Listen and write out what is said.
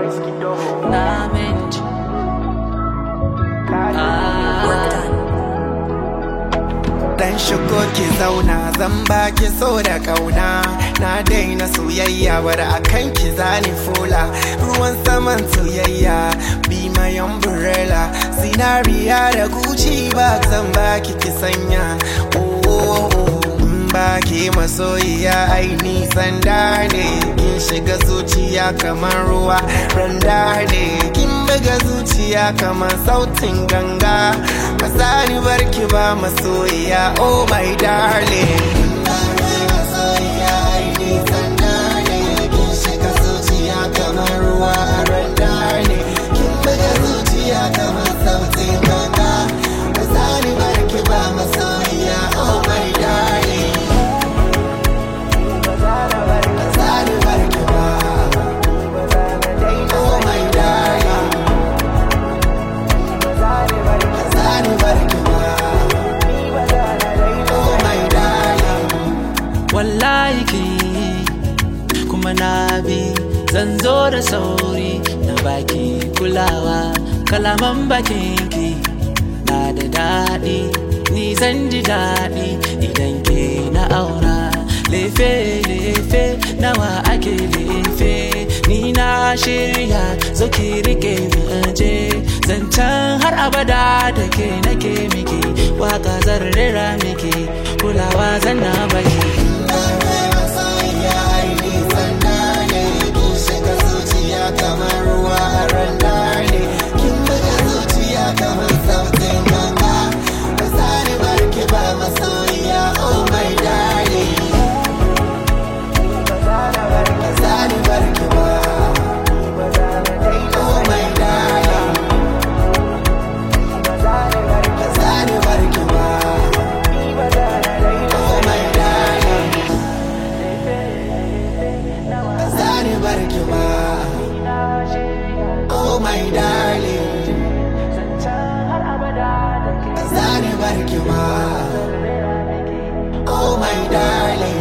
na minti ah. Dan shigo ki zauna zan baki so da kauna Na daina soyayya bar akan ki zani fola Ruwan saman soyayya be my umbrella Zinariya da Gucci bag zan baki ki sanya Oh, oh, oh. in baki masoyiya ai nisan da ne Kin shiga zuciya kamar ruwa randa ne Kin buga zuciya kamar sautin ganga Ba za ni barki ba masoyiya oh my darling Masoyiya ai nisan da ne Kin shiga zuciya kamar ruwa randa ne Kin buga zuciya kamar sautin ganga Ba za ni barki ba masoyiya oh my darling Zani barki ba Oh my darling Zani barki ba Oh my darling wallahi ki kuma na bi zan zo da sauri na baki kulawa kalaman bakinki na da daɗi ni zan ji daɗi idan ke na aura lefe lefe nawa ake lefe ni na shirya zo ki rike mu je zancen har abada da ke nake miki waka zan rera miki kulawa zan na baki Masoyiya ai nisan da ne Kin shiga zuciya kamar ruwa a randa ne Kin buga zuciya kamar sautin ganga Ba za ni barki ba masoyiya oh my darling Ba za ni barki ba Oh my darling Ba za ni barki ba Oh my darling Zani barki ba Oh my darling Zani barki ba Oh my darling